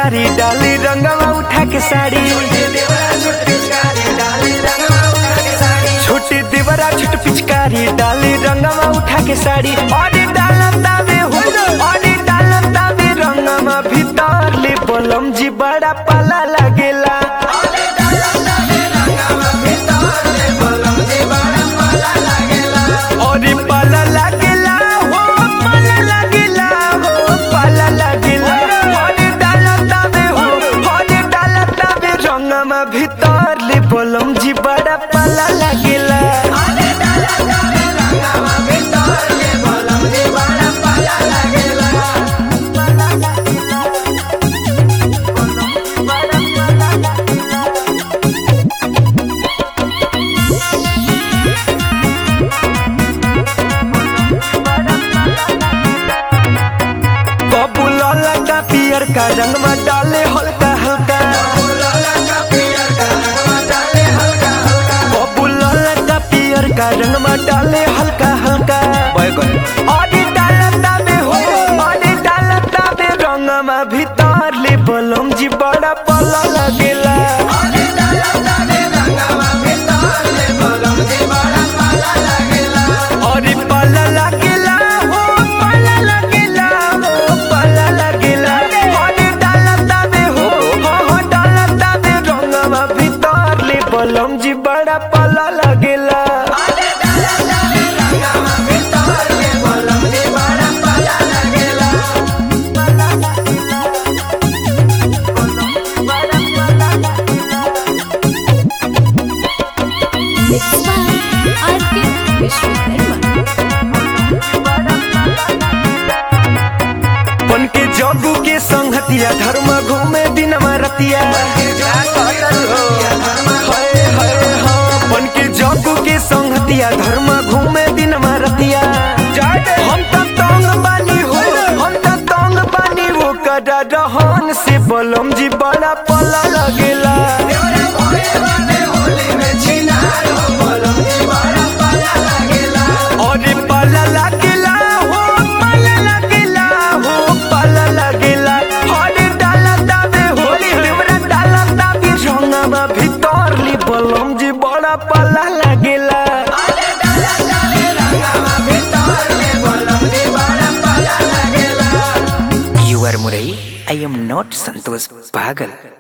पिचकारी डाली रंगवा उठा के साड़ी छोटी देवरा छोट पिचकारी डाली रंगवा उठा के साड़ी और डालम दावे हो और डालम दावे रंगवा भीतर ले बलम जी बड़ा पाला लगेला और पाला लगेला हो पाला लगेला हो पाला लगेला और डालम दावे हो और डालम दावे रंगवा भीतर ले बलम जी बड़ा पाला लगेला कबूल लगा पियर का रंग में डाले हल्का हल्का कबूल लगा पियर का रंग में डाले हल्का हल्का अरे डालता में हो अरे डालता में रंग में भीतर ले बलम जी बड़ा पला लगेला अरे पला लगेला हो पला लगेला हो पला लगेला अरे डालता में हो हो हो डालता में रंग में भीतर ले बलम जी बड़ा पला लगेला Mixed by R.K. Vishwakarma. बन के जगू के संगतिया धर्म घूमे दिन रतिया हाय हाय हाँ बन के जगू के संगतिया धर्म घूमे दिन रतिया हम तो तंग बानी हो हम तो तंग बानी वो कदा रहन से बलम जी बड़ा पला लगेला और पला लगेला हो पला लगेला हो पला लगेला और डाला दाबे होली हमरा डाला दाबे रंगवा भीतर ली बलम जी बड़ा पला लगेला You are Murai. I am not Santosh Pagal.